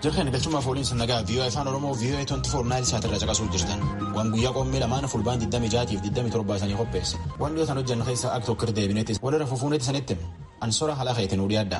Jirkeen galchumaaf ooliin nagaa viiyoo afaan Oromoo viiyoo 24 naayil saatirra caqasuuf jirtan. Waan guyyaa qoommee lamaan fulbaan 26 fi 27 sanii qopheesse. Waan dhiyootaan hojjannu keessaa akka tokko deebineetis walirra fufuuneetti sanitti ansora haala keetiin udii adda.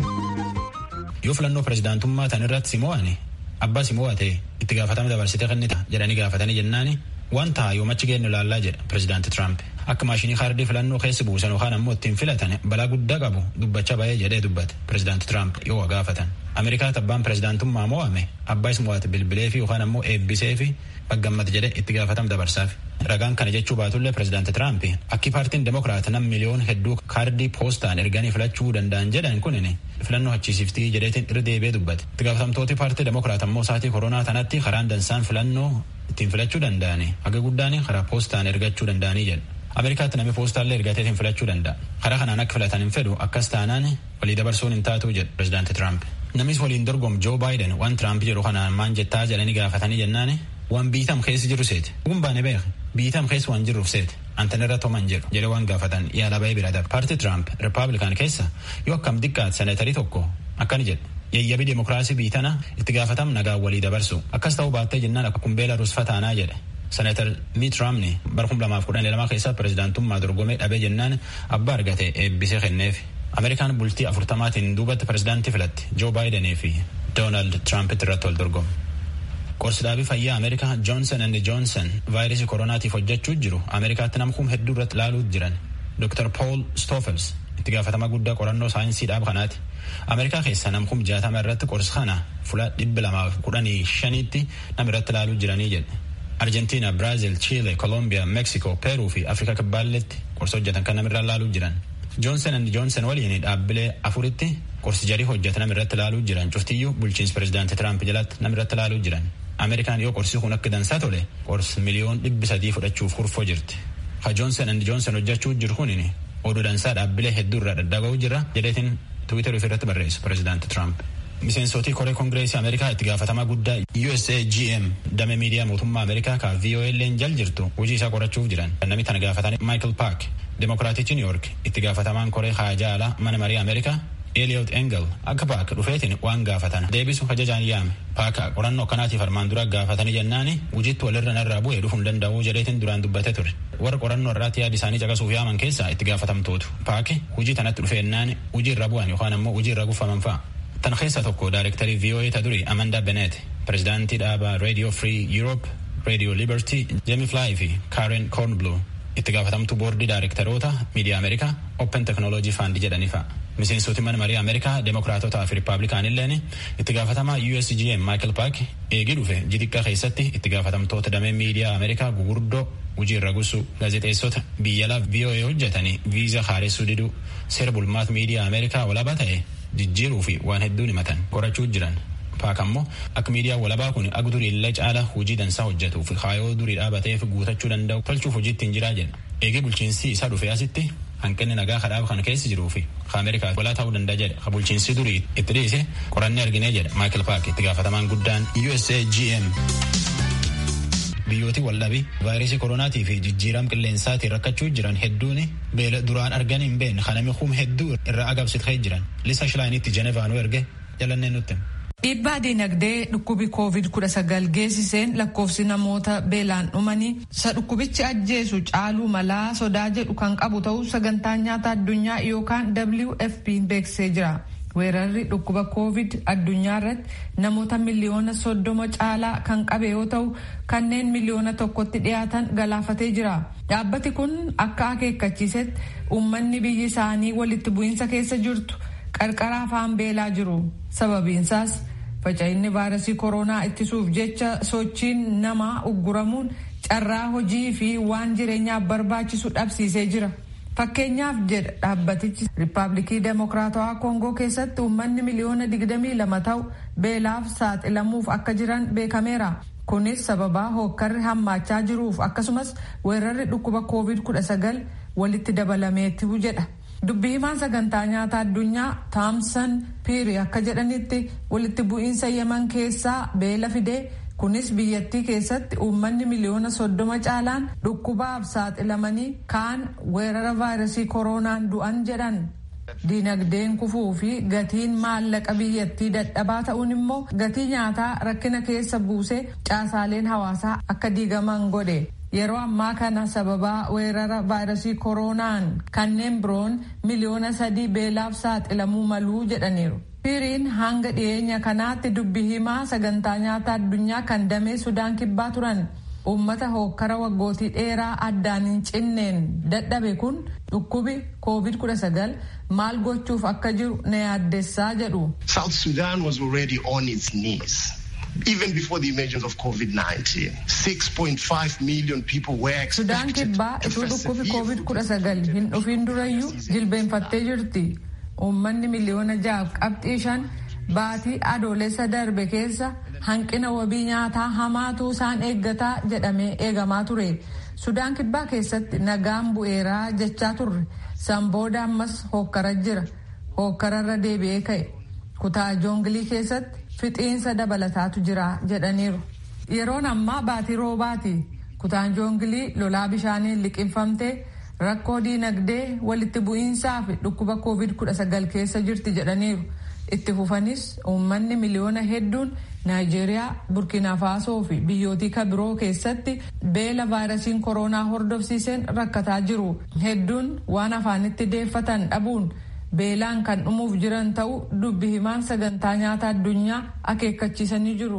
Yoo filannoo pirezidaantummaa tan irratti si mo'ane abbaa si mo'ate itti gaafatama dabarsitee kennita jedhanii gaafatanii jennaani waan ta'a yoomachi geenyu ilaallaa jedha pirezidaanti Tiraamp. Akka maashinii kaardii filannoo keessa buusan yookaan ammoo ittiin filatan balaa guddaa qabu dubbachaa ba'ee jedhee dubbate pirezidaanti Tiraamp yoo gaafatan. Ameerikaatti abbaan pirezidaantummaa mo'ame abbaa is mo'ate bilbilee fi yookaan ammoo eebbisee fi baggammate jedhee itti gaafatama dabarsaaf. Ragaan kana jechuu baatullee pirezidaanti Tiraamp akki paartiin demokiraat nam miliyoon hedduu kaardii poostaan erganii filachuu danda'an jedhan kunin filannoo hachiisiftii jedheetiin irra deebi'ee dubbate. Itti gaafatamtooti paartii demokiraat ammoo saatii koronaa tanatti karaan dansaan filannoo ittiin filachuu danda'ani haga guddaan karaa poostaan ergachuu danda'anii jedha. Ameerikaatti namni poostaallee ergateetiin filachuu danda'a. Karaa kanaan akka filatan hin fedhu akkas taanaan walii dabarsuun hin taatu jedhu pirezidaanti Tiraamp. Namis waliin dorgomu Joo Baayiden waan Tiraamp jedhu kanaan maan jettaa jedhanii gaafatanii jennaani waan biitam keessa jiru seeti. Dhugun baane beeka biitam keessa waan jirruuf seeti. Antan irra toman jedhu jedhe waan gaafatan yaala ba'ee bira darba. Paartii Tiraamp Rippaabilikaan keessa yoo akkam xiqqaate seneetarii tokko akkani jedhe. Yayyabii demokiraasii biitana itti gaafatam nagaa walii dabarsu. Akkas ta'uu baattee jennaan akka kumbeela rusfataanaa jedhe. Seneetar Miit Raamni bara kuma lamaaf kudhan lama keessa pirezidaantummaa dorgomee dhabee jennaan abbaa argate eebbisee kenneef. Ameerikaan bultii afurtamaatiin duubatti pirezidaantii filatti Joo Baayidenii fi Doonaald Tiraampiti irratti wal dorgomu. Qorsi dhaabii fayyaa Ameerikaa Joonsan and Joonsan vaayirasii koronaatiif hojjechuu jiru Ameerikaatti namkuun hedduu irratti laaluu jiran. Dr. Paul Stoffels itti gaafatama guddaa qorannoo saayinsii dhaaba kanaati. Ameerikaa keessa namkuun jaatama irratti qorsi kana fuula dhibba lamaaf kudhanii shaniitti nam irratti laaluu jiranii jedhe. Arjentiina, Biraazil, Chiile, Kolombiyaa, Meksiko, Peeruu fi Afrikaa kibbaalletti qorsa hojjetan kan namirraa laaluu jiran. Joonsan and Joonsan waliin dhaabbilee afuritti qorsi jarii hojjetan namirratti laaluu jiran. Cuftiyyuu bulchiinsi pirezidaantii Tiraamp jalatti namirratti laaluu jiran. Ameerikaan yoo qorsi kun akka dansaa tole qorsi miliyoon dhibbi sadii fudhachuuf kurfoo jirti. Ha Joonsan and Joonsan hojjechuu jiru kunin oduu dansaa dhaabbilee hedduu irraa daddaga'uu jira jedheetiin Tiwiitar irratti barreessu pirezidaantii Tiraamp. Miseensotii koree kongireesii Ameerikaa itti gaafatamaa guddaa USAGM damee miidiyaa mootummaa Ameerikaa ka VOL'n jal jirtu hojii isaa qorachuuf jiran. Namni tana gaafatanii Michael Park Demokiraatichi New York itti gaafatamaan koree haajaa alaa mana marii Ameerikaa Eliot Engel akka Park dhufeetiin waan gaafatan deebisu ajajaan yaame. Park qorannoo akkanaatiif armaan dura gaafatanii jennaani hojiitti walirra narraa bu'ee dhufuu hin danda'uu jedheetiin duraan dubbatee ture. Warra qorannoo irraatti yaada isaanii caqasuuf yaaman keessaa itti gaafatamtootu. Park hojii tanatti dhufeennaan hojii irra bu'an yookaan ammoo hojii irra guffaman fa'a. Tan keessa tokko daayirektarii VOA ta duri Amanda Bennett, pirezidaantii dhaabaa Radio Free Europe, Radio Liberty, Jamie Fly fi Karen Cornblue itti gaafatamtuu boordii daayirektaroota miidiyaa Ameerikaa Open Technology Fund jedhanii fa'a. Miseensoti mana marii Ameerikaa Demokiraatotaa fi Rippaabilikaanilleen itti gaafatamaa USGM Michael Park eegii dhufe jixiqqaa keessatti itti gaafatamtoota damee miidiyaa Ameerikaa gugurdoo hojii irra gusu gaazexeessota biyya alaa VOA hojjetanii viizaa haaressuu diduu seera bulmaata miidiyaa Ameerikaa walaabaa ta'e jijjiiruu fi waan hedduun himatan qorachuu jiran. Paak ammoo akka miidiyaan walabaa kun akka durii illee caala hojii dansaa hojjetuu fi kaayoo durii dhaabateef guutachuu danda'u tolchuuf hojii ittiin jiraa jedha. Eegee bulchiinsi isaa dhufee asitti hanqinni nagaa kadhaaba kana keessa jiruu fi Ameerikaa walaa ta'uu danda'a jedha. Ka bulchiinsi durii itti dhiise qorannee arginee jedha Michael Paak itti gaafatamaan guddaan USAGM. Biyyooti waldhabii vaayirasii koronaatii fi jijjiiram qilleensaatiin rakkachuu jiran hedduun beela duraan argan hin beekne kanami hum hedduu irraa agabsitee jiran. Lisa Shilaanitti Jenevaanuu erge jalannee nutti. Dhiibbaa dinagdee dhukkubi koovid kudha sagal geessiseen lakkoofsi namoota beelaan dhumanii isa dhukkubichi ajjeesu caaluu malaa sodaa jedhu kan qabu ta'uu sagantaa nyaata addunyaa yookaan WFP beeksisee jira. Weerarri dhukkuba koovid addunyaa irratti namoota miliyoona soddoma caalaa kan qabe yoo ta'u kanneen miliyoona tokkotti dhiyaatan galaafatee jira. Dhaabbati kun akka akeekkachiisetti uummanni biyyi isaanii walitti bu'iinsa keessa jirtu qarqara afaan beelaa jiru. Sababiinsaas faca'inni vaayirasii koronaa ittisuuf jecha sochiin namaa ugguramuun carraa hojii fi waan jireenyaaf barbaachisu dhabsiisee jira. Fakkeenyaaf jedha dhaabbatichi Riippaabilikii Demokiraatawaa Koongoo keessatti uummanni miliyoona 22 ta'u beelaaf saaxilamuuf akka jiran beekameera. Kunis sababaa hookkarri hammaachaa jiruuf akkasumas weerarri dhukkuba COVID-19 walitti dabalameetu jedha. Dubbii himaan sagantaa nyaata addunyaa Taamsan Piiri akka jedhanitti walitti bu'iinsa Yemen keessaa beela fidee kunis biyyattii keessatti uummanni miliyoona soddoma caalaan dhukkubaaf saaxilamanii kaan weerara vaayirasii koronaan du'an jedhan Diinagdeen kufuu fi gatiin maallaqa biyyattii dadhabaa ta'uun immoo gatii nyaataa rakkina keessa buusee caasaaleen hawaasaa akka diigaman godhe. Yeroo ammaa kana sababaa weerara vaayirasii kooroonaan kanneen biroon miliyoona sadii beelaaf saaxilamuu maluu jedhaniiru. Firiin hanga dhiyeenya kanaatti dubbi himaa sagantaa nyaata addunyaa kan damee Sudaan kibbaa turan. Uummata hookkara waggootii dheeraa addaan hin cinneen dadhabe kun dhukkubi COVID-19 maal gochuuf akka jiru na yaaddessaa jedhu. South Sudan was already on its knees. Even before the emergence of COVID-19, 6.5 million people were Sudaan kibbaa ituu dhukkubi COVID-19 hin dhufin durayyuu jilbeenfattee jirti. Uummanni miliyoona ja'a qabxii shan baatii adoolessa darbe keessa hanqina wabii nyaataa hamaatu isaan eeggataa jedhamee eegamaa ture. Sudaan kibbaa keessatti nagaan bu'eeraa jechaa turre. San booda ammas hookkara jira. Hookkararra deebi'ee ka'e. Kutaa joongilii keessatti fixiinsa dabalataatu jira jedhaniiru. Yeroon ammaa baatii roobaati. Kutaan joongilii lolaa bishaaniin liqinfamtee rakkoo diinagdee walitti bu'iinsaa fi dhukkuba covid-19 keessa jirti jedhaniiru. Itti fufanis uummanni miliyoona hedduun Naayijeeriyaa, Burkina Faasoo fi biyyootii kabiroo keessatti beela vaayirasiin kooroonaa hordofsiiseen rakkataa jiru. Hedduun waan afaanitti deeffatan dhabuun beelaan kan dhumuuf jiran ta'uu dubbi himaan sagantaa nyaata addunyaa akeekkachiisanii jiru.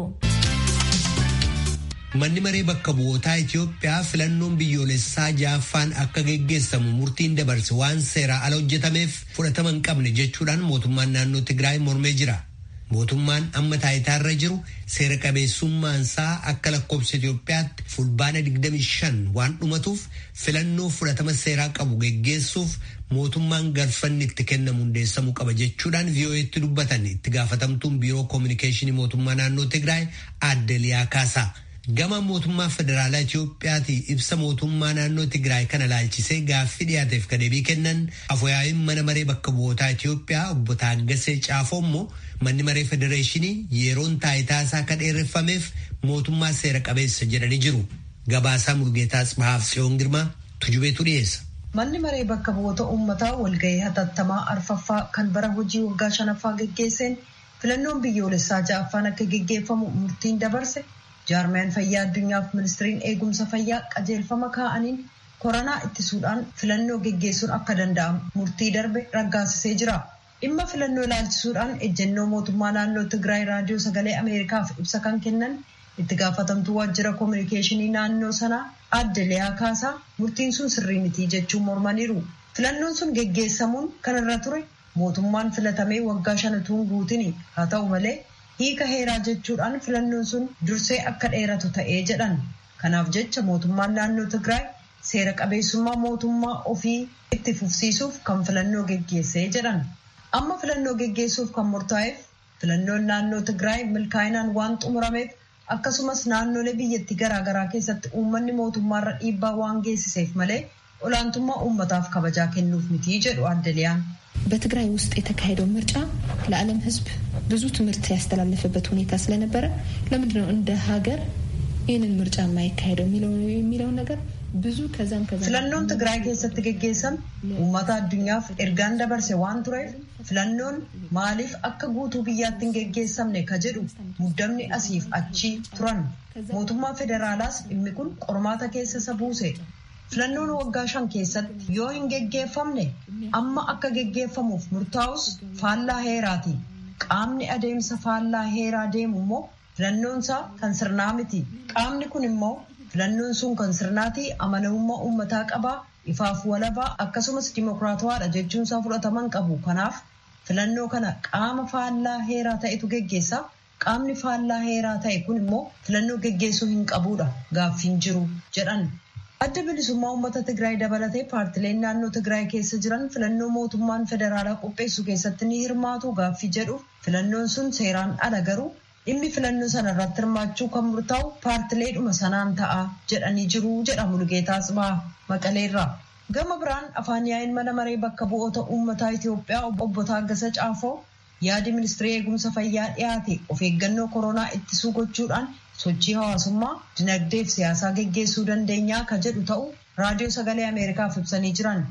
Manni maree bakka bu'ootaa Itoophiyaa filannoon biyyoolessaa ja'affaan akka geggeessamu murtiin dabarse waan seeraa ala hojjetameef fudhatama hin qabne jechuudhaan mootummaan naannoo Tigraay mormee jira. Mootummaan amma taayitaarra jiru seera qabeessummaansaa akka lakkoofsa Itoophiyaatti fulbaana 25 waan dhumatuuf filannoo fudhatama seeraa qabu geggeessuuf mootummaan galfanni itti kennamu hundeessamuu qaba jechuudhaan vii'oo'eetti dubbatan itti gaafatamtuun biiroo koominikeeshinii mootummaa naannoo Tigraay aadde Liyaa Kaasaa. Gama mootummaa federaalaa Itoophiyaati ibsa mootummaa naannoo Tigraay kana laalchisee gaaffii dhiyaateef ka deebii kennan afooyaa'iin mana maree bakka bu'ootaa Itoophiyaa obbo Taaggasee Caafoo immoo manni maree federeeshinii yeroon taayitaa isaa akka dheereffameef mootummaa seera qabeessa jedhanii jiru. Gabaasaa Murgeetaa Tsibahaaf Tsiyoon Girmaa tujubeetu dhiyeessa. Manni maree bakka bu'oota uummataa walgahii hatattamaa arfaffaa kan bara hojii waggaa shanaffaa geggeesseen filannoon biyyoolessaa ja'affaan akka geggeeffamu murtiin dabarse jaarmiyaan fayyaa addunyaaf ministiriin eegumsa fayyaa qajeelfama kaa'aniin koronaa ittisuudhaan filannoo geggeessuun akka danda'amu murtii darbe raggaasisee jira. Dhimma filannoo ilaalchisuudhaan ejjennoo mootummaa naannoo Tigraay raadiyoo sagalee Ameerikaaf ibsa kan kennan itti gaafatamtuu waajjira koominikeeshinii naannoo sanaa aadde Liyaa Kaasaa murtiin sun sirrii miti jechuun mormaniiru. Filannoon sun geggeessamuun kan irra ture mootummaan filatamee waggaa shan utuu hin guutini haa ta'u malee hiika heeraa jechuudhaan filannoon sun dursee akka dheeratu ta'ee jedhan. Kanaaf jecha mootummaan naannoo Tigraay seera qabeessummaa mootummaa ofii itti fufsiisuuf kan filannoo geggeessee jedhan. Amma filannoo geggeessuuf kan murtaa'eef filannoon naannoo Tigraay milkaa'inaan waan xumurameef akkasumas naannolee biyyattii garaagaraa keessatti uummanni mootummaarra dhiibbaa waan geessiseef malee olaantummaa uummataaf kabajaa kennuuf miti jedhu aadde Liyaan. በትግራይ ውስጥ የተካሄደው ምርጫ ለዓለም ሕዝብ ብዙ ትምህርት ያስተላለፈበት ሁኔታ ስለነበረ ለምንድነው እንደ ሀገር ይህንን ምርጫ የማይካሄደው የሚለውን ነገር ብዙ ከዛም ከዛ filannoon tigraay keessatti geggeessame uummata addunyaaf ergaan dabarse waan tureef filannoon maaliif akka guutuu biyyaatti hin geggeessamne ka jedhu muddamni asiif achi turan mootummaa federaalaas dhimmi kun qormaata keessa isa buuse filannoon waggaa shan keessatti yoo hin geggeeffamne amma akka geggeeffamuuf murtaa'us faallaa heeraati qaamni adeemsa faallaa heeraa deemu immoo filannoonsaa kan sirnaa miti qaamni kun immoo filannoon sun kan sirnaatii amanamummaa uummataa qabaa ifaaf walabaa akkasumas dimokiraatawaadha jechuunsaa fudhataman qabu kanaaf filannoo kana qaama faallaa heeraa ta'etu geggeessa qaamni faallaa heeraa ta'e kun immoo filannoo geggeessuu hin qabuudha gaaffiin jiru jedhan. adda bilisummaa uummata tigraay dabalatee paartileen naannoo tigraay keessa jiran filannoo mootummaan federaalaa qopheessu keessatti ni hirmaatu gaaffii jedhu filannoon sun seeraan ala garuu dhimmi filannoo sana irratti hirmaachuu kan murtaa'u paartileedhuma sanaan ta'a jedhanii jiru jedha Mulugeetaa Tsibaa Maqaleerraa. Gama biraan afaan yaa'iin mana maree bakka bu'oota uummataa Itoophiyaa obbo Taaggasa Caafoo yaadi ministirii eegumsa fayyaa dhiyaate of eeggannoo koronaa ittisuu gochuudhaan sochii hawaasummaa dinagdee fi siyaasaa geggeessuu dandeenyaa ka jedhu ta'u raadiyoo sagalee ameerikaaf ibsanii jiran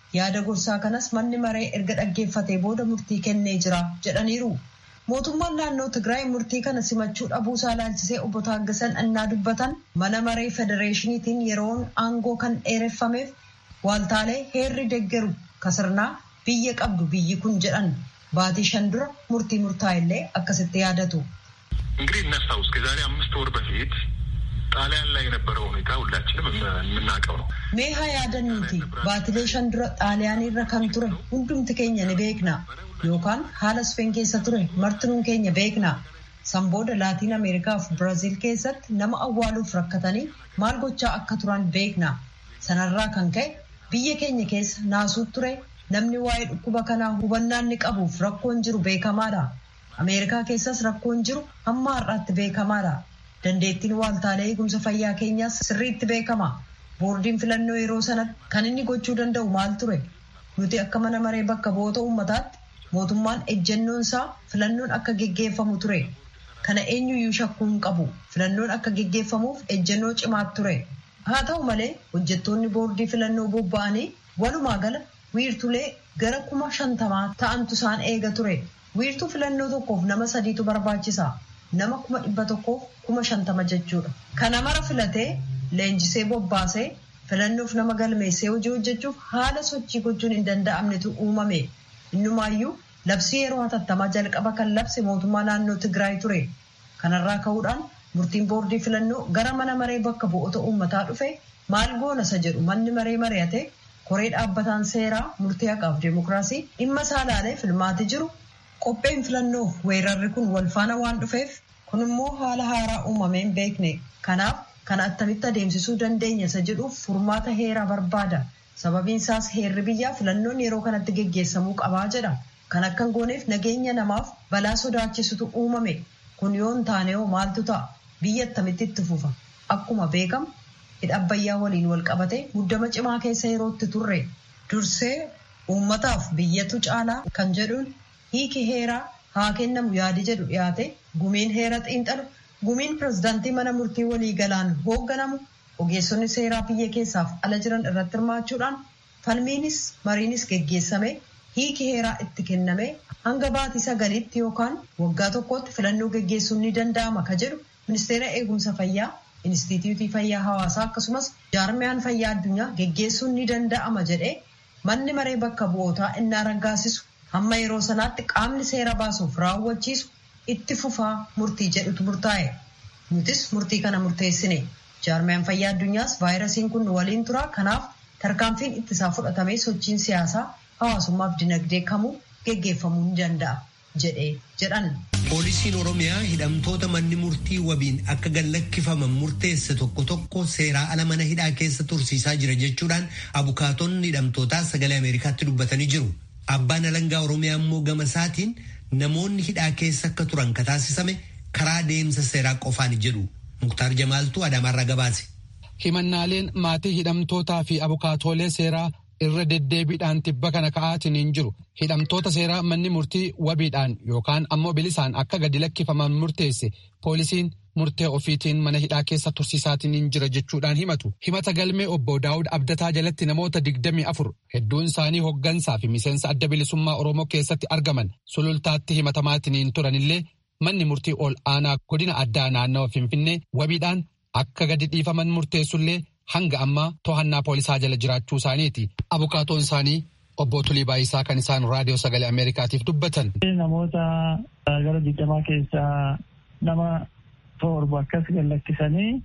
yaada gorsaa kanas manni maree erga dhaggeeffatee booda murtii kennee jira jedhaniiru. mootummaan naannoo tigraay murtii kana simachuu dhabuusaa ilaalchisee obbo Taaggasan annaa dubbatan mana maree federeeshiniitiin yeroon aangoo kan dheereffameef waaltaalee heerri deggeru kasirnaa biyya qabdu biyyi kun jedhan baatii shan dura murtii murtaa'ellee akkasitti yaadatu. እንግዲህ እናስታውስ ከዛሬ አምስት ወር በፊት ጣሊያን ላይ የነበረው ሁኔታ ሁላችንም የምናውቀው ነው። ሜሃ ያደኑቲ baatilee shan dura xaaliyaanii irra kan ture hundumti keenya ni beekna yookaan haala Speen keessa ture martinuun keenya beekna. San booda laatiin Ameerikaa fi Biraaziil keessatti nama awwaaluuf rakkatanii maal gochaa akka turan beekna. Sanarraa kan ka'e biyya keenya keessa naasuu ture namni waa'ee dhukkuba kanaa hubannaan ni qabuuf rakkoon jiru beekamaadha. Ameerikaa keessas rakkoon jiru hamma har'aatti beekamaadha. Dandeettiin waaltaalee eegumsa fayyaa keenyaas sirriitti beekama. Boordiin filannoo yeroo sanatti kan inni gochuu danda'u maal ture? Nuti akka mana maree bakka bu'oota uummataatti mootummaan ejjennoon isaa filannoon akka geggeeffamu ture. Kana eenyuyyuu shakkuu hin qabu. Filannoon akka geggeeffamuuf ejjennoo cimaatu ture. Haa ta'u malee hojjettoonni boordii filannoo bobba'anii walumaa gala wiirtulee gara kuma shantamaa ta'antu isaan eega ture. Wiirtuu filannoo tokkoof nama sadiitu barbaachisa. Nama kuma dhibba tokkoof kuma shantama jechuudha. Kana mara filatee leenjisee bobbaasee filannoof nama galmeessee hojii hojjechuuf haala sochii gochuun hin danda'amnetu uumame. Innumaayyuu labsii yeroo hatattamaa jalqaba kan labse mootummaa naannoo Tigraay ture. Kanarraa ka'uudhaan murtiin boordii filannoo gara mana maree bakka bu'oota uummataa dhufe maal goona isa jedhu manni maree mari'ate koree dhaabbataan seeraa murtii haqaaf deemokiraasii dhimma isaa ilaalee filmaati jiru qopheen filannoof weerarri kun wal faana waan dhufeef kun immoo haala haaraa uumameen beekne kanaaf kana attamitti adeemsisuu dandeenya isa jedhuuf furmaata heeraa barbaada sababiin isaas heerri biyyaa filannoon yeroo kanatti geggeessamuu qabaa jedha kan akka hin gooneef nageenya namaaf balaa sodaachisutu uumame kun yoo hin taane hoo maaltu ta'a biyya attamitti itti fufa akkuma beekamu hidha abbayyaa waliin wal qabate muddama cimaa keessa yerootti turre dursee uummataaf biyyatu caalaa kan jedhuun hiiki heeraa haa kennamu yaadi jedhu dhiyaate gumiin heera xiinxalu gumiin pirezidaantii mana murtii walii galaan hoogganamu ogeessonni seeraa biyya keessaaf ala jiran irratti hirmaachuudhaan falmiinis mariinis geggeessame hiiki heeraa itti kenname hanga baatii sagaliitti yookaan waggaa tokkotti filannoo geggeessuun ni danda'ama ka jedhu ministeera eegumsa fayyaa Inistituutii Fayyaa Hawaasaa akkasumas jaarmiyaan fayyaa addunyaa geggeessuun ni danda'ama jedhee manni maree bakka bu'ootaa innaa raggaasisu hamma yeroo sanaatti qaamni seera baasuuf raawwachiisu itti fufaa murtii jedhutu murtaa'e. Nutis murtii kana murteessine. Jaarmiyaan fayyaa addunyaas vaayirasiin kun waliin tura. Kanaaf tarkaanfiin ittisaa fudhatamee sochiin siyaasaa hawaasummaaf dinagdee kamuu geggeeffamuu ni danda'a jedhee jedhan. Poolisiin Oromiyaa hidhamtoota manni murtii wabiin akka gallakkifaman murteesse tokko tokko seeraa ala mana hidhaa keessa tursiisaa jira jechuudhaan abukaatonni hidhamtootaa sagalee Ameerikaatti dubbatanii jiru. Abbaan alangaa Oromiyaa immoo gama isaatiin namoonni hidhaa keessa akka turan ka taasisame karaa deemsa seeraa qofaan jedhu. Muktaar Jamaaltuu Adaamaarraa gabaase. Himannaaleen maatii hidhamtootaa fi abukaatoolee seeraa irra deddeebiidhaan tibba kana ka'aatiin hin jiru hidhamtoota seeraa manni murtii wabiidhaan yookaan ammoo bilisaan akka gadi lakkifaman murteesse poolisiin murtee ofiitiin mana hidhaa keessa tursiisaatiin hin jira jechuudhaan himatu himata galmee obbo daawud abdataa jalatti namoota digdamii afur hedduun isaanii hoggansaa fi miseensa adda bilisummaa oromoo keessatti argaman sulultaatti himatamaatiin hin turanillee manni murtii ol aanaa godina addaa naannawa finfinnee wabiidhaan akka gadi dhiifaman murteessullee hanga ammaa to'annaa poolisaa jala jiraachuu isaaniiti. Abukaatoon isaanii obbo Tulii Baayisaa kan isaan raadiyoo sagalee Ameerikaatiif dubbatan. Namoota gara digdamaa keessaa nama torba akkas gallakkisanii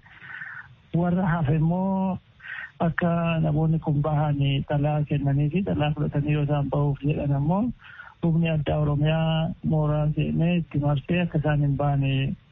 warra hafe immoo akka namoonni kun bahan xalaa kennanii fi xalaa fudhatanii yoo isaan bahuuf jedhan ammoo humni addaa Oromiyaa mooraa seenee itti marsee akka isaan hin baane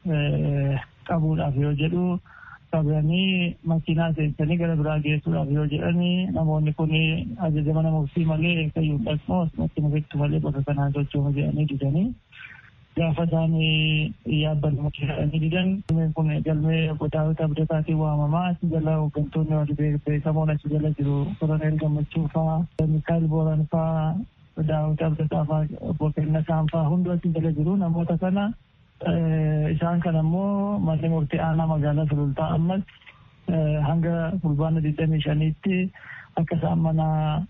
qabuudhaaf yoo jedhu qabanii makiinaa seensanii gara biraa geessuudhaaf yoo jedhanii namoonni kun ajaja mana murtii malee eeggayyuu dhaqmoo asumatti mufittu malee bakka kanaan sochooma jedhanii didanii gaafa isaan yaabban jedhanii didan kun galmee daawwita abdataatiin waamamaa achi jala hooggantoonni warri beekamoon achi jala jiru koroneel gammachuu faa mikaayil booran faa daawwita abdataa faa obbo Kennasaan faa hundi achi jala jiru namoota kana isaan kan ammoo manni murtii aanaa magaalaa sulultaa ammas hanga fulbaana digdamii shaniitti akka isaan mana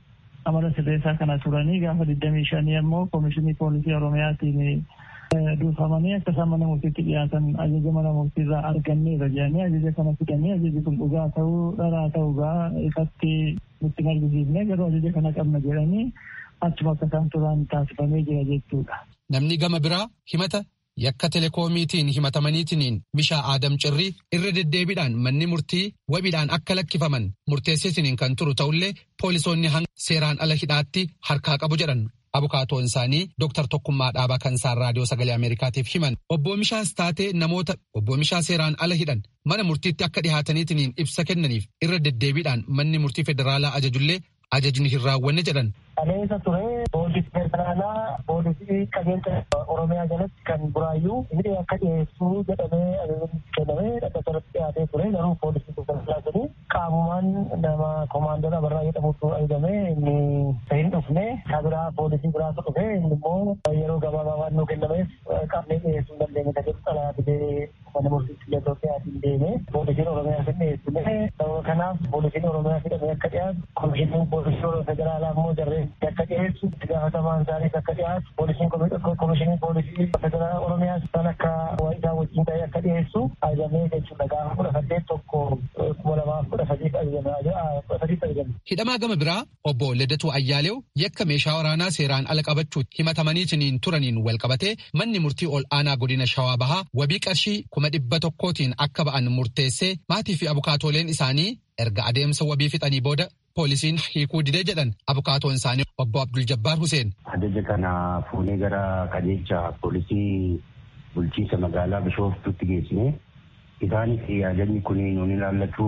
amala sirreessaa kana turanii gaafa digdamii shanii ammoo koomishinii poolisii oromiyaatiin duufamanii akka isaan mana murtiitti dhiyaatan ajaja mana murtiirraa arganneera jedhanii ajaja kana fidanii ajajni kun dhugaa ta'uu dharaa ta'uugaa ifatti nutti argisiifne garuu ajaja kana qabna jedhanii achuma akka isaan turan taasifamee jira jechuudha. Namni gama biraa himata yakka telekoomiitiin himatamaniitiin bishaa aadam cirrii irra deddeebiidhaan manni murtii wabiidhaan akka lakkifaman murteessisiniin kan turu ta'ullee poolisoonni hanga seeraan ala hidhaatti harkaa qabu jedhan. Abukaatoon isaanii Dr. Tokkummaa Dhaabaa Kansaan Raadiyoo Sagalee Ameerikaatiif himan. Obbo Mishaas taatee namoota obbo Mishaa seeraan ala hidhan mana murtiitti akka dhihaataniitiin ibsa kennaniif irra deddeebiidhaan manni murtii federaalaa ajajullee ajajni hin raawwanne jedhan. Aleessa ture poolisii federaalaa poolisii qajeelcha Oromiyaa jalatti kan buraayyuu inni akka dhiyeessuu jedhamee ajajni kennamee dhadhata irratti dhiyaatee ture garuu poolisii federaalaa jedhee qaamumaan nama komaandoon abarraa jedhamutu ajajamee inni hin dhufne isaa biraa poolisii biraatu dhufe inni immoo yeroo gabaabaa waan nuu kennameef qaamni dhiyeessuu hin dandeenye tajaajila xalaa fidee mana murtiitti biyya Itoophiyaatiin deeme poolisiin Oromiyaa hin dhiyeessine sababa kanaaf poolisiin Oromiyaa fidhamee akka dhiyaatu komishiniin poolisii federaalaa immoo jarree akka dhiyeessu itti gaafatamaan isaaniis akka dhiyaatu poolisiin komishiniin poolisii federaalaa Oromiyaa isaan akka isaa wajjin ta'ee akka dhiyeessu ajajamee jechuudha gaafa kudha saddeet tokko kuma lamaaf kudha sadiif ajajame. Hidhamaa gama biraa obbo Ledatuu Ayyaaleew yakka meeshaa waraanaa seeraan ala qabachuutti himatamaniitiin turaniin wal qabatee manni murtii ol aanaa godina Shawaa Bahaa wabii qarshii kuma dhibba tokkootiin akka ba'an murteessee maatii fi abukaatooleen isaanii erga adeemsa wabii fixanii booda poolisiin hiikuu didee jedhan abukaatoon isaanii obbo Abdul Jabbaar Huseen. Ajaja kana fuunee gara qajeelcha poolisii bulchiinsa magaalaa Bishooftuutti geessine isaanis ajajni kun nuun ilaallatu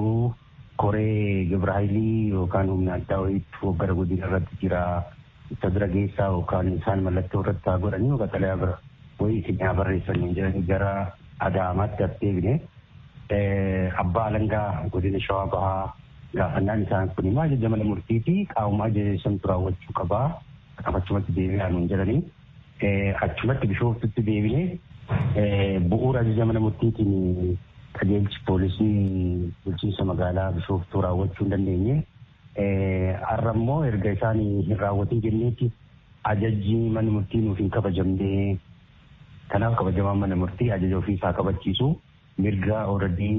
koree Gibraayilii yookaan humna addaa wayiitu gara godina irratti jira isa bira geessaa yookaan isaan mallattoo irratti haa godhanii yookaan xalayaa bira wayii isin haa barreessanii jedhanii gara Adaamaatti as deebine abbaa alangaa godina Shawaa Bahaa gaafannaan isaan kun immoo ajaja mana murtii fi qaamuma ajaja santu raawwachuu qabaa achumatti deebi'aa nuun jedhanii achumatti bishooftutti deebine bu'uura ajaja mana murtiitiin qajeelchi poolisii bulchiinsa magaalaa bishooftuu raawwachuu hin dandeenye har'a immoo erga isaan hin raawwatin jenneetti ajajji mana murtii nuuf hin kabajamne kanaaf kabajamaan mana murtii ajaja ofiisaa kabachiisu mirga ooradii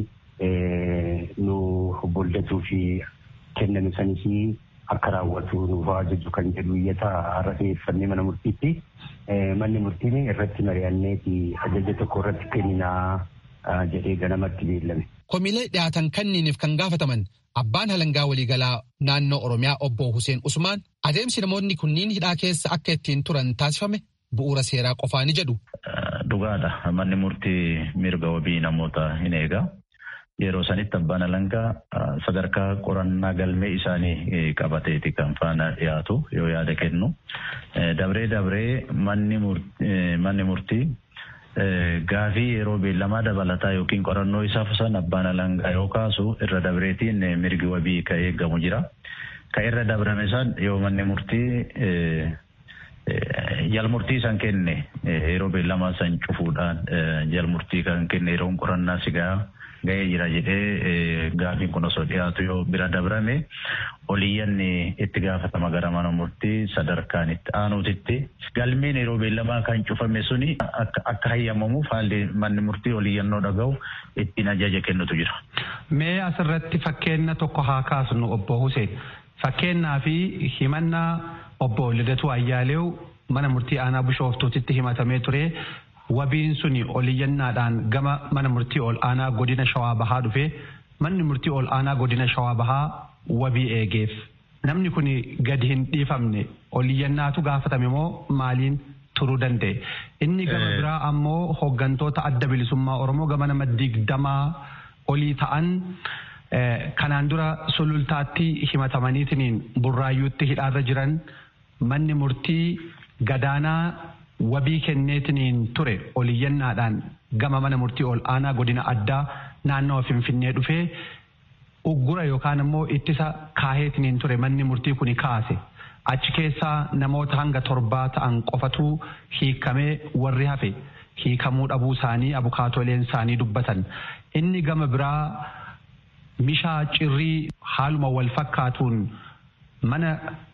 nu boldatuu fi kenname sanis akka raawwatu nuuf ajaju kan jedhu iyyata har'a dhiyeeffannee mana murtiitti manni murtiin irratti mari'anneeti ajaja tokko irratti kenninaa jedhee ganamatti beellame. Komiilee dhiyaatan kanniiniif kan gaafataman abbaan halangaa waliigalaa naannoo Oromiyaa obbo Hussein Usmaan adeemsi namoonni kunniin hidhaa keessa akka ittiin turan taasifame bu'uura seeraa qofaa ni jedhu. Dhugaadha. Manni murtii mirga wabii namoota hin eega. Yeroo sanitti abbaan alangaa sadarkaa qorannaa galmee isaanii qabateeti kan faana dhiyaatu yoo yaada kennu. Dabree dabree manni murtii gaafii yeroo beellamaa dabalataa yookiin qorannoo isaa san abbaan alangaa yoo kaasu irra dabreetiin mirgi wabii ka eegamu jira. Ka irra dabrame san yoo manni murtii jalmurtii san kenne yeroo beellamaa san cufuudhaan jalmurtii kan kenne yeroon qorannaa sigaa ga'ee jira jedhee gaafiin kun osoo dhiyaatu yoo bira dabrame oliyyanni itti gaafatama gara mana murtii sadarkaan itti aanuutitti galmeen yeroo beellamaa kan cufame suni akka hayyamamuuf haalli manni murtii oliyyannoo dhaga'u ittiin ajaja kennutu jira. Mee asirratti fakkeenya tokko haa kaasnu obbo Hussein. Fakkeenyaa fi himannaa obbo Lidatuu Ayyaaleew mana murtii aanaa bishooftuutitti himatamee ture. Wabiin suni oliyyannaadhaan gama mana murtii ol aanaa godina shawaa bahaa dhufe manni murtii ol aanaa godina shawaa bahaa wabii eegeef. Namni kun gadi hin dhiifamne oliyyannaatu gaafatame moo maaliin turuu danda'e? Inni gama biraa ammoo hooggantoota adda bilisummaa Oromoo gama nama digdamaa olii ta'an kanaan dura sulultaatti himatamaniitiin burraayyuutti hidhaarra jiran manni murtii gadaanaa wabii kenneetiniin ture oliyyannaadhaan gama mana murtii ol aanaa godina addaa naannoo finfinnee dhufee uggura yookaan immoo ittisa kaaheetiniin ture manni murtii kuni kaase. Achi keessaa namoota hanga torbaa ta'an qofatu hiikamee warri hafe hiikamuu dhabuu isaanii abukaatoleen isaanii dubbatan. Inni gama biraa mishaa cirrii haaluma wal fakkaatuun mana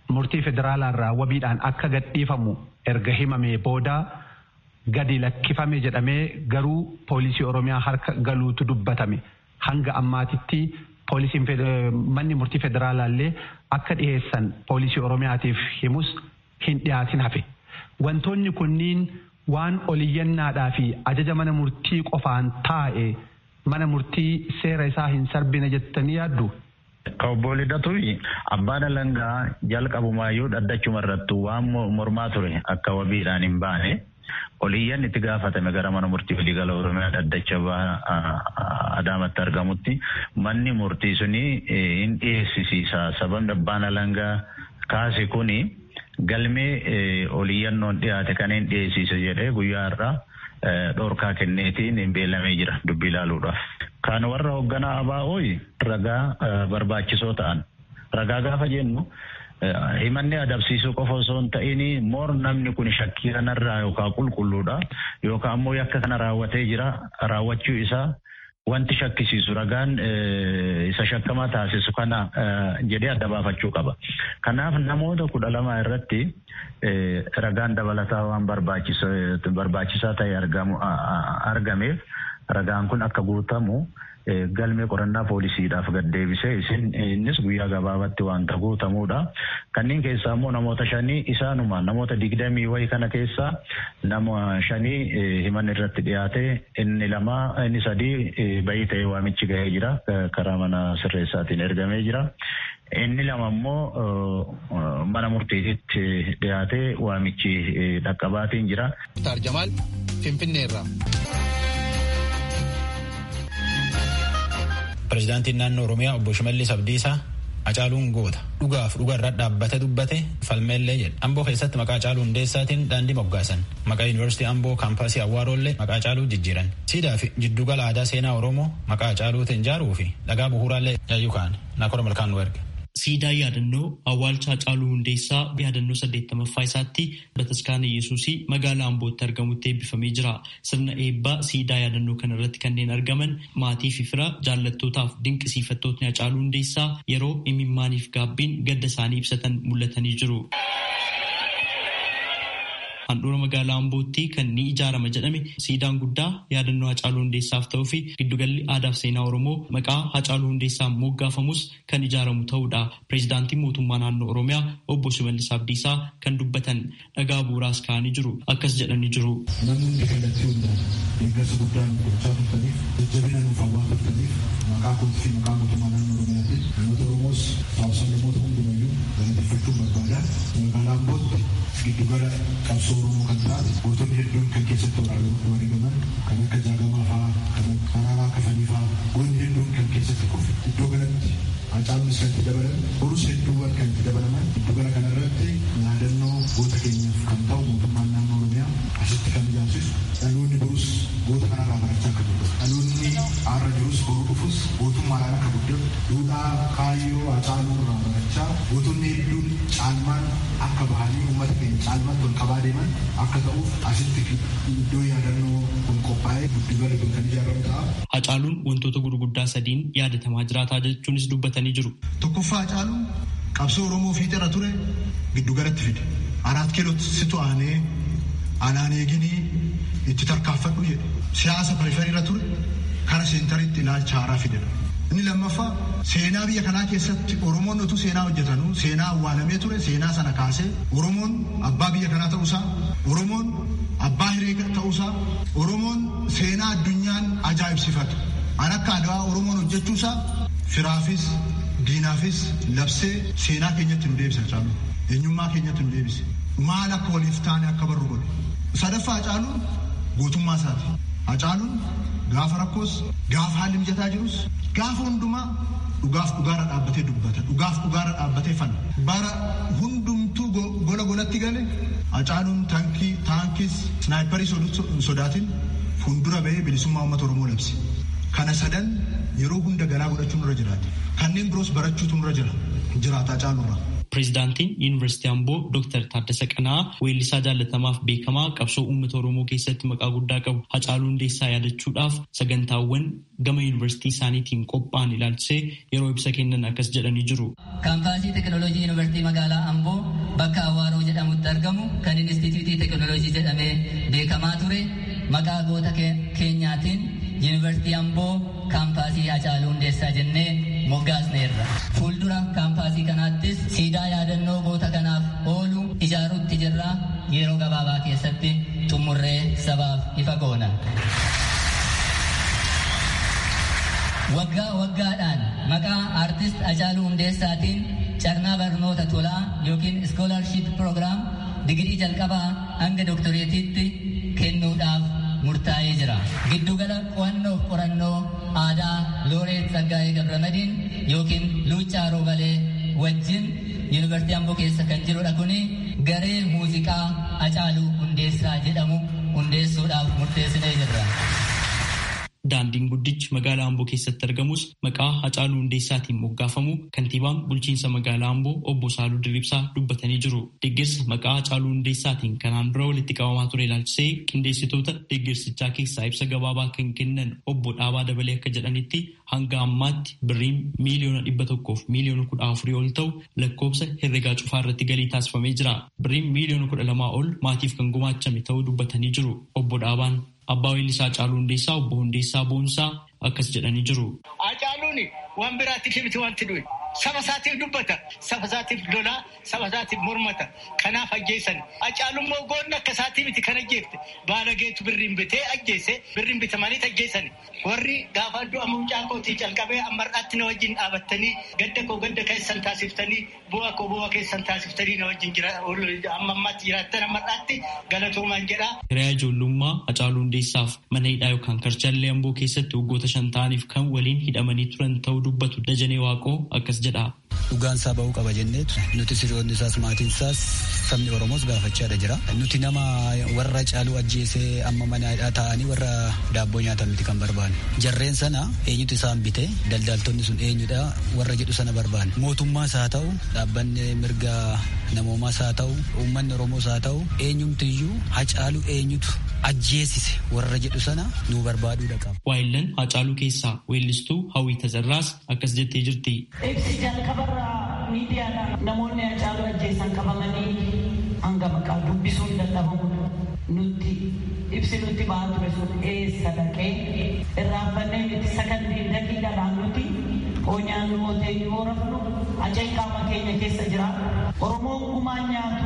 murtii federaalaarraa wabiidhaan akka gadhiifamu erga himamee booda gadi lakkifame jedhamee garuu poolisii oromiyaa harka galuutu dubbatame hanga ammaatitti poolisiin manni murtii federaalaallee akka dhiheessan poolisii oromiyaatiif himus hin dhiyaatin hafe wantoonni kunniin waan oliyyannaadhaa fi ajaja mana murtii qofaan taa'e mana murtii seera isaa hin sarbine jettanii yaaddu. Ka obbo Lidatuufi abbaan alangaa jalqabumaayyuu dhaddachuma irrattu waan mormaa ture akka wabiidhaan hin baane oliyyan itti gaafatame gara mana murtii waliigala oromiyaa dhaddacha adaamatti argamutti manni murtii suni hin dhiyeessisiisa sababni abbaan alangaa kaase kuni galmee oliyyannoon dhiyaate kan hin dhiyeessise jedhee guyyaa irraa dhorkaa kenneetiin hin beelamee jira dubbii ilaaluudhaaf. Kan warra hoogganaa ABO'ii ragaa barbaachisoo ta'an. Ragaa gaafa jennu himanni adabsiisuu qofa osoo hin ta'in moor namni kun shakkii kanarraa yookaan qulqulluudha yookaan ammoo yakka kana raawwatee jira raawwachuu isaa wanti shakkisiisu ragaan isa shakkamaa taasisu kana jedhee adda baafachuu qaba. Kanaaf namoota kudha lama irratti ragaan dabalataa waan barbaachisaa ta'e argameef ragaan kun akka guutamu galmee qorannaa poolisiidhaaf gad deebisee isin innis guyyaa gabaabatti wanta guutamuudha. Kanneen keessaa immoo namoota shanii isaanuma namoota digdamii wayii kana keessaa nama shanii himan irratti dhiyaate inni lama inni sadii bayii ta'ee waamichi gahee jira karaa mana sirreessaatiin ergamee jira. Inni lama immoo mana murtiititti dhiyaatee waamichi dhaqqabaatiin jira. Jamaal Finfinneerraa. Pireezidaantiin naannoo Oromiyaa obbo Shimallis Abdiisaa Hacaaluun goota dhugaaf dhugarra dhaabbate dubbate falmeellee jedha. Amboo keessatti maqaa Hacaaluu Hundeessaatiin daandii moggaasan. Maqaa Yuunivarsiitii Amboo kaampaasii Awwaaroollee maqaa Hacaaluu jijjiiran. Siidaa fi jiddugala aadaa seenaa Oromoo maqaa Hacaaluutiin ijaaruu fi dhagaa bu'uuraallee yaayyuu kaa'an. Naakora malkaan nu erge. Siidaa yaadannoo awwaalcha Hacaaluu Hundeessaa yaadannoo saddeettamaffaa isaatti bataskaana Yesuusii magaalaa Ambootti argamutti eebbifamee jira. Sirna eebbaa siidaa yaadannoo kana irratti kanneen argaman maatii fi fira jaallattootaaf dinqisiifattootni Hacaaluu Hundeessaa yeroo imimmaaniif gaabbiin gadda isaanii ibsatan mul'atanii jiru. handhuura magaalaa Ambootti kan ni ijaarama jedhame siidaan guddaa yaadannoo Hacaaluu Hundeessaaf ta'uu fi giddugalli aadaaf seenaa Oromoo maqaa Hacaaluu Hundeessaan moggaafamus kan ijaaramu ta'uudha. Pireezidaantiin mootummaa naannoo Oromiyaa obbo Shimallis Abdiisaa kan dubbatan dhagaa bu'uuraas kaa'anii jiru. Akkas jedhanii jiru. Namni kallattii hundaan deeggarsa guddaan gochaa turtaniif jajjabina nuuf hawwaa turtaniif maqaa kootii fi maqaa mootummaa naannoo Oromiyaatiin namoota Oromoos hawaasa namoota hundumayyuu galateeffachuun barbaada. Magaalaa Ambootti giddugala qabsoo Oromoo kan taate gootonni hedduun kan keessatti wareegaman kan akka jaagamaa fa'aa kan Araaraa Kafanii fa'aa goonni hedduun kan keessatti kufe iddoo kanatti Hacaaluunis kan itti dabalan borus hedduuwwan kan itti dabalaman giddugala kanarratti yaadannoo goota keenyaaf kan ta'u mootummaan naannoo Oromiyaa asitti kan ijaarsisu dhaloonni borus goota kanarraa barachaa akka jiru dhaloonni har'a jirus boruu dhufus gootummaadhaan akka guddatu duudhaa kaayyoo Hacaaluu irraa barachaa gootonni hedduun caalmaan akka bahanii uummata keenya caalmaatti ol qabaa deeman akka ta'uuf asitti iddoo yaadannoo kun qophaa'ee giddugala kun kan ijaaramu ta'a. Hacaaluun wantoota gurguddaa sadiin yaadatamaa jiraataa jechuunis dubbatanii jiru. Tokkoffaa Hacaaluun qabsoo Oromoo fiixirra ture giddugalatti fide. Araat kiilootti situ aanee anaan eeginii itti tarkaanfadhu jedhe. Siyaasa periferiirra ture kara seentariitti ilaalcha haaraa fidedha. Inni lammaffaa seenaa biyya kanaa keessatti Oromoon utuu seenaa hojjetanuu seenaa awwaalamee ture seenaa sana kaasee Oromoon abbaa biyya kanaa ta'uusaa Oromoon abbaa hiree ta'uusaa Oromoon seenaa addunyaan ajaa'ibsifatu. An akka adawaa Oromoon hojjechuusaa firaafis diinaafis labsee seenaa keenyatti nu deebisa Hacaalu. Eenyummaa keenyatti nu deebise. Maal akka waliif taane akka barru godhe. Sadaffaa Hacaaluun gootummaa isaati. Hacaaluun gaafa rakkoos gaafa haalli mijataa jirus gaafa hundumaa dhugaaf dhugaarra dhaabbatee dubbata dhugaaf dhugaarra dhaabbatee fana bara hundumtuu gola golatti gale hacaaluun taankii taankis snaayiparii sodaatin fuuldura bahee bilisummaa uummata oromoo labse kana sadan yeroo hunda galaa godhachuun irra jiraate kanneen biroos barachuutu irra jira jiraata hacaalurra. Pireezidaantiin Yuunivarsiitii Amboo Dr. Taaddasa Qanaa weellisaa jaallatamaaf beekamaa qabsoo uummata Oromoo keessatti maqaa guddaa qabu Hacaaluu Hundeessaa yaadachuudhaaf sagantaawwan gama yuunivarsiitii isaaniitiin qophaa'an ilaalchisee yeroo ibsa kennan akkas jedhanii jiru. Kaampaasii Teekinooloojii Yuunivarsiitii magaalaa Amboo bakka Awaaroo jedhamutti argamu kan Inistituutii Teekinooloojii jedhamee beekamaa ture maqaa goota keenyaatiin Yuunivarsiitii Amboo kaampaasii Hacaaluu Hundeessaa jennee moggaasneerra. Fuuldura kaampaasii kanaattis siidaa yaadannoo goota kanaaf oolu ijaaruutti jirra yeroo gabaabaa keessatti xumurree sabaaf ifa goona. Waggaa waggaadhaan maqaa aartist Hacaaluu Hundeessaatiin carraa barnoota tolaa yookiin iskoolarship proogiraam digirii jalqabaa hanga doktoreetiitti kennuudhaaf murtaa'ee jira. Giddugala qo'annoo qorannoo aadaa Looreet Tsaggaayee Gabramadiin yookiin Luuccaa Roobalee wajjin Yuunivarsiitii Amboo keessa kan jirudha kuni garee muuziqaa Hacaaluu Hundeessaa jedhamu hundeessuudhaaf murteessinee jirra. Daandiin guddichi magaalaa Amboo keessatti argamus maqaa Hacaaluu Hundeessaatiin moggaafamu kantiibaan bulchiinsa magaalaa Amboo obbo Saaluu Dirribsaa dubbatanii jiru. Deeggarsa maqaa Hacaaluu Hundeessaatiin kanaan dura walitti qabamaa ture ilaalchisee qindeessitoota deeggarsichaa keessaa ibsa gabaabaa kan kennan obbo Dhaabaa Dabalee akka jedhanitti hanga ammaatti birriin miiliyoona dhibba tokkoof miiliyoona kudha afurii ol ta'u lakkoofsa herregaa cufaa irratti galii taasifamee jira. Birriin miiliyoona kudha lamaa ol maatiif kan gumaachame ta'uu dubbatanii jiru. Obbo Dhaabaan Abbaa Weellisaa Hacaaluu Hundeessaa obbo Hundeessaa Boonsaa akkas jedhanii jiru. Hacaaluun waan biraatti miti wanti du'e. Saba isaatiif dubbata. Saba isaatiif lolaa. Saba isaatiif mormata. Kanaaf ajjeesan. Hacaaluun immoo goonni akka isaatii miti kan ajjeefte. Baalageetu birriin bitee ajjeese. Birriin bitamanii ajjeesan. Warri gaafa du'a mucaa kootii calqabee ammar'aatti na wajjin dhaabattanii gadda koo gadda keessan taasiftanii bu'a koo bu'a keessan taasiftanii na wajjin jira amma ammaatti jiraattan ammar'aatti galatoomaan jedha. Hiriyaa ijoollummaa Hacaaluu Hundeessaaf mana hidhaa yookaan karchallee Amboo keessatti waggoota shan ta'aniif kan waliin hidhamanii turan ta'uu dubbatu Dajanee Waaqoo akkas jedha. Dhugaan isaa ba'uu qaba jenneetu nuti hiriyoonni isaas maatiin isaas sabni Oromoos gaafachaadha jira. Nuti nama warra Hacaaluu ajjeesee amma mana hidhaa taa'anii warra daabboo nyaatan miti kan barbaanne. Jarreen sana eenyutu isaan bite daldaltonni sun eenyudha warra jedhu sana barbaanne. Mootummaas haa ta'u dhaabbanni mirga namoomaas haa ta'u uummanni Oromoos haa ta'u eenyumtiyyuu Hacaaluu eenyutu ajjeesise warra jedhu sana nu barbaaduudha qaba. Waayillan Hacaaluu keessaa weellistuu Hawwii Tazarraas akkas jettee jirti. Ibsi jalqabarraa miidiyaadhaan namoonni Hacaaluu ajjeesan qabamanii hanga maqaa dubbisuu hin dadhabamudha. Nutti ibsi nutti ba'aa ture sun eessa dhaqee irraanfannee miti sakandii daqiiqaadhaan nuti hoonyaan nu ootee yoo rafnu ajeen qaama keenya keessa jira. Oromoon gumaan nyaatu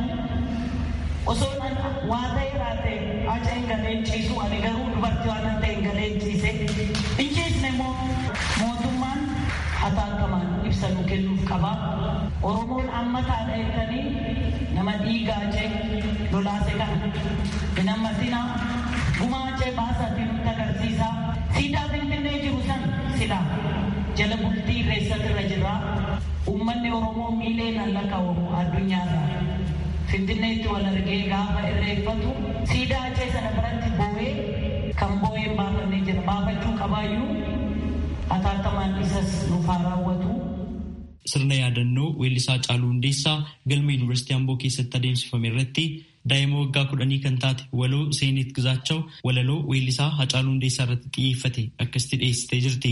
osoo waa ta'e raate ajeen galeen ciisu ani garuu dubartii waan ta'e galeen ciise hin ciisne immoo mootummaan hatattamaan ibsa nu kennuuf qaba. Oromoon amma taadha jettanii nama dhiigaa jee lolaase kana hin ammasinaa gumaa jee baasatii nutti agarsiisa. Siidaa Finfinnee jiru san silaa jala bultii irreessatirra jira. Uummanni Oromoo miileen lakkaa'amu addunyaarra. Finfinneetti wal argee gaafa irreeffatu siidaa achee sana biratti boo'ee kan boo'een baafannee jira. Baafachuu qabaayyuu hatattamaan isas nuuf haa raawwatu. Sirna yaadannoo weellisaa Hacaaluu Hundeessaa galma Yuunivarsiitii Amboo keessatti adeemsifame irratti daa'ima waggaa kudhanii kan taate waloo Seenit Gizaachaw walaloo weellisaa Hacaaluu Hundeessaa irratti xiyyeeffate akkasitti dhiyeessitee jirti.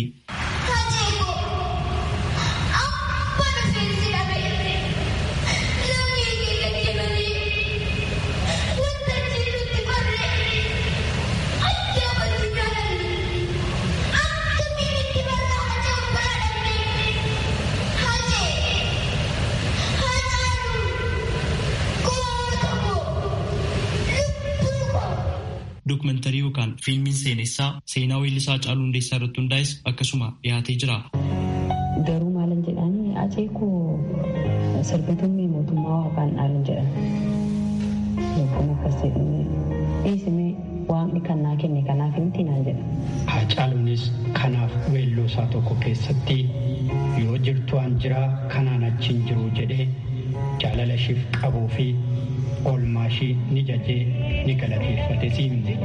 Dookumantarii yookaan fiilmiin seenessaa seenaa weellisaa Hacaaluu Hundeessaa irratti hundaa'es akkasuma dhiyaatee jira. Garuu maalan jedhanii acee koo sirbitummi mootummaa waaqaan dhaalan jedhan. Yookaan akkas jedhamee dhiisimee waaqni kan naa kenne kanaaf miti naan jedha. Hacaaluunis kanaaf weelloo isaa tokko keessatti yoo jirtu an jiraa kanaan achiin jiru jedhee jaalala ishiif qabuu fi oolmaa ishii ni jajee ni galateeffate siimne.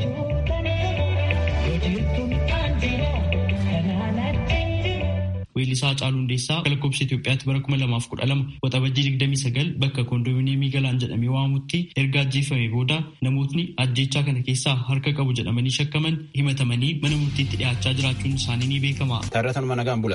Weellisaa Caaluu Hundeessaa lakkoofsa Itoophiyaatti bara kuma lamaaf kudha lama waxabajjii digdamii sagal bakka koondoominiyeemii galaan jedhamee waamutti erga ajjeefame booda namootni ajjeechaa kana keessaa harka qabu jedhamanii shakkaman himatamanii mana murtiitti dhiyaachaa jiraachuun isaanii ni beekama.